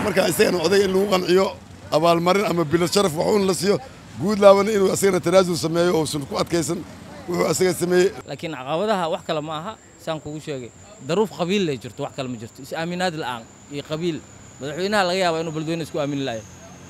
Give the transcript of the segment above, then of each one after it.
marka isagana odayga in lagu qanciyo abaalmarin ama bilad sharaf waxuun la siiyo guud laabana inuu asagana tanaasul sameeyo ousan ku adkaysan wuxuu asaga sameeyey laakiin caqabadaha wax kale ma aha saan kugu sheegay daruuf qabiil lay jirto wax kale ma jirto is-aaminaad la'aan iyo qabiil madaxweynaha laga yaabaa inuu beledweyne isku aamini lahayo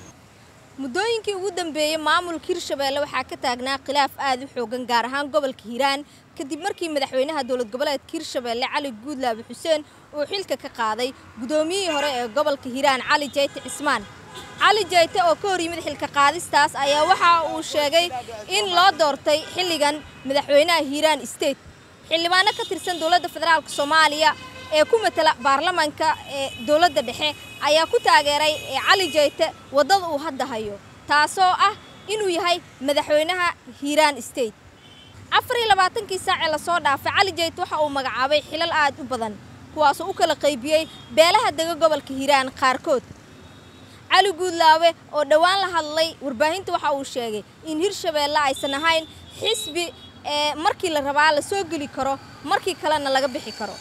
muddooyinkii ugu dambeeyey maamulka hirshabeelle waxaa ka taagnaa khilaaf aad u xoogan gaar ahaan gobolka hiiraan kadib markii madaxweynaha dowlad goboleedka hirshabeelle cali guudlaabe xuseen uu xilka ka qaaday guddoomiyihii hore ee gobolka hiiraan cali jayte cismaan cali jayte oo ka hor yimid xilka qaadistaas ayaa waxa uu sheegay in loo doortay xilligan madaxweynaha hiiraan state xildhibaano ka tirsan dowladda federaalk soomaaliya ee ku matala baarlamaanka ee dowladda dhexe ayaa ku taageeray cali jayte waddada uu hadda hayo taasoo ah inuu yahay madaxweynaha hiiraan state afar iyo labaatankii saacee lasoo dhaafay cali jayte waxa uu magacaabay xilal aad u badan kuwaasoo u kala qaybiyey beelaha dega gobolka hiiraan qaarkood cali guudlaawe oo dhowaan la hadlay warbaahinta waxa uu sheegay in hirshabeelle aysan ahayn xisbi ee markii la rabaa la soo geli karo markii kalena laga bixi karo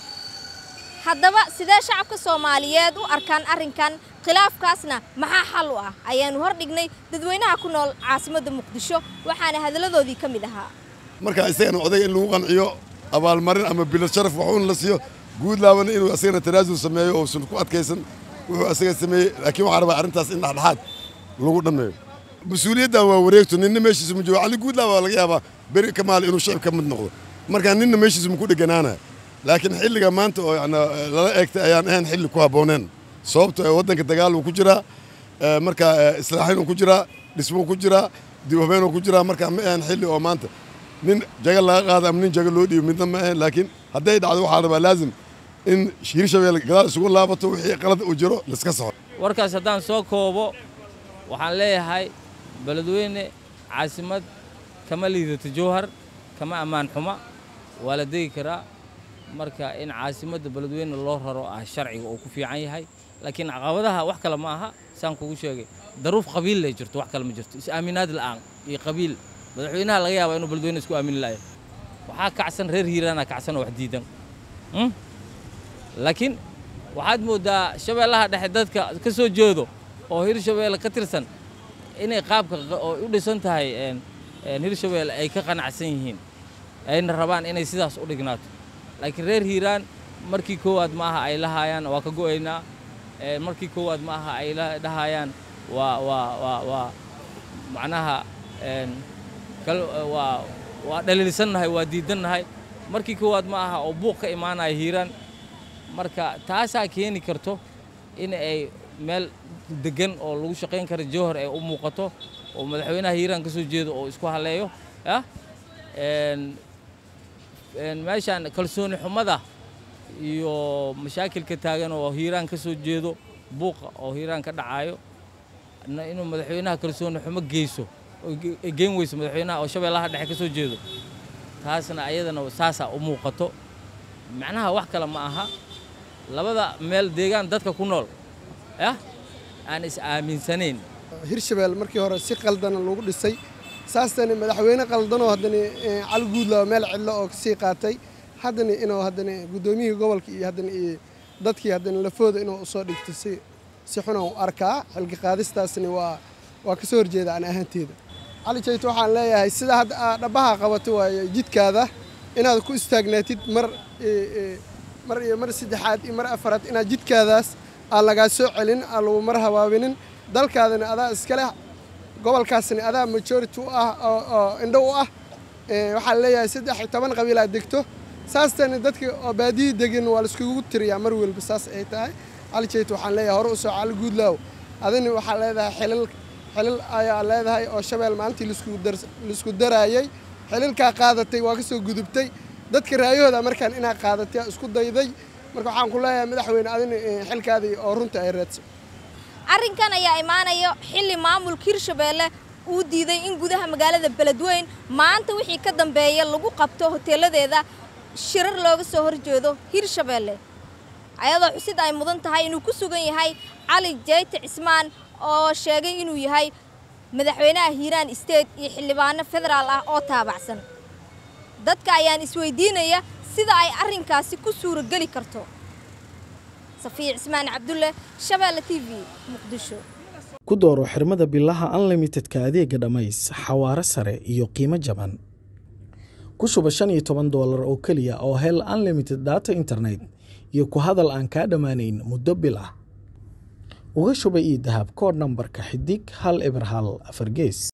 haddaba sidee shacabka soomaaliyeed u arkaan arrinkan khilaafkaasna maxaa xal u ah ayaanu hordhignay dadweynaha ku nool caasimadda muqdisho waxaana hadalladoodii ka mid ahaa marka isagana odayga in lagu qanciyo abaalmarin ama bilad sharaf waxuun la siiyo guud laabana inuu asagana tanaasul sameeyo ousan ku adkaysan wuxuu asaga sameeyey laakiin waxaa rabaa arrintaas in dhexdhexaad lagu dhammeeyo mas-uuliyaddan waa wareegto ninna meeshiisa ma joogo cali guudlaaba waa laga yaabaa beri ka maali inuu shicib ka mid noqdo marka ninna meeshiisa ma ku dheganaanaya laakiin xilliga maanta oo yani lala eegtay ayaan ahayn xilli ku habbooneen sababto waddanka dagaal uu ku jiraa marka islaaxin uu ku jiraa dhismuu ku jiraa dib habeen uu ku jiraa marka ma ahayn xilli oo maanta nin jaga laga qaado ama nin jaga loo dhiibo midna ma ahayn laakiin hadday dhacdo waxaa rabaa laazim in hirshabelle gadaal isugu laabato wixii qalad uu jiro laiska saxo warkaas haddaan soo koobo waxaan leeyahay beledweyne caasimad kama liidato jowhar kama ammaan xuma waa la degi karaa marka in caasimadda beledweyne loo raro ah sharciga uu ku fiican yahay laakiin caqabadaha wax kale ma aha saan kugu sheegay daruuf qabiil lay jirto wax kale ma jirto is-aaminaad la'aan iyo qabiil madaxweynaha laga yaabaa inuu beledweyne isku aamini lahayo waxaa kacsan reer hiiraana kacsan oo wax diidan laakiin waxaad mooddaa shabeellaha dhexe dadka ka soo jeedo oo hirshabeelle ka tirsan inay qaabka oo u dhisan tahay hirshabeelle ay ka qanacsan yihiin ayna rabaan inay sidaas u dhignaato laakiin reer hiiraan markii koowaad ma aha ay lahaayaan waa ka go'aynaa markii koowaad ma aha ay dhahayaan waa waa waa waa macnaha waa waa dhaliilsannahay waa diidannahay markii koowaad ma aha oo buuq ka imaanaya hiiraan marka taasaa keeni karto in ay meel degan oo lagu shaqayn kara jowhar ay u muuqato oo madaxweynaha hiiraan ka soo jeedo oo isku haleeyo ah meeshaan kalsooni xumada iyo mashaakilka taagan oo hiiraan ka soo jeedo buuqa oo hiiraan ka dhacayo inuu madaxweynaha kalsooni xumo geyso ay geen weyso madaxweynaha oo shabeellaha dhexe ka soo jeedo taasna ayadana saasaa u muuqato macnaha wax kale ma aha labada meel deegaan dadka ku nool ah aan is aaminsanayn hirshabelle markii hore si qaldana lagu dhisay saastani madaxweyne qaldanoo haddana cali guudlaawa meel cidlo oo kasii qaatay haddana inuu haddana guddoomiyihii gobolka iyo haddana iyo dadkii haddana lafooda inuu usoo dhigto si si xuna u arkaa xilka qaadistaasni waa waa ka soo horjeeda aan ahaanteeda cali jayto waxaan leeyahay sida hadda aad dhabbaha qabato waaye jidkaada inaad ku istaagnaatid mar mar iyo mar saddexaad iyo mar afaraad inaad jidkaadaas aan lagaa soo celin aan lagu mar habaabinin dalkaadana adaa iskale gobolkaasna adaa majority u ah oo indho u ah waxaan leeyahay saddex iyo toban qabiil aad degto saastani dadka oo baadiyii degin waa laiskugu tiriyaa mar walba saas ay tahay cali jayto waxaan leeyahay hore u soo cali guudlaaw adina waxaa leedahay xilal xilal ayaa leedahay oo shabeel maalintii laisku daraayey xililkaa qaadatay waa ka soo gudubtay dadka raayahooda markaan inaa qaadatay isku dayday marka waxaan ku leeyahay madaxweyne adina xilkaadii oo runta ay raadso arrinkan ayaa imaanayo xilli maamulka hirshabeelle uu diiday in gudaha magaalada beledweyn maanta wixii ka dambeeya lagu qabto hoteeladeeda shirar looga soo horjeedo hirshabeelle ayadoo xusid ay mudan tahay inuu ku sugan yahay cali jayte cismaan oo sheegay inuu yahay madaxweynaha hiiraan state iyo xildhibaano federaal ah oo taabacsan dadka ayaan isweydiinaya sida ay arrinkaasi ku suurageli karto safiya cismaan cabdulle shabeelle t v muqdisho ku dooro xirmada bilaha unlimitedka adeega dhammays xawaare sare iyo qiimo jaban ku shuba shan iyo toban doolar oo keliya oo hel unlimited data internet iyo ku hadal aan kaa dhammaanayn muddo bil ah uga shuba ii dahab koodh nambarka xidig hal eber hal afar gees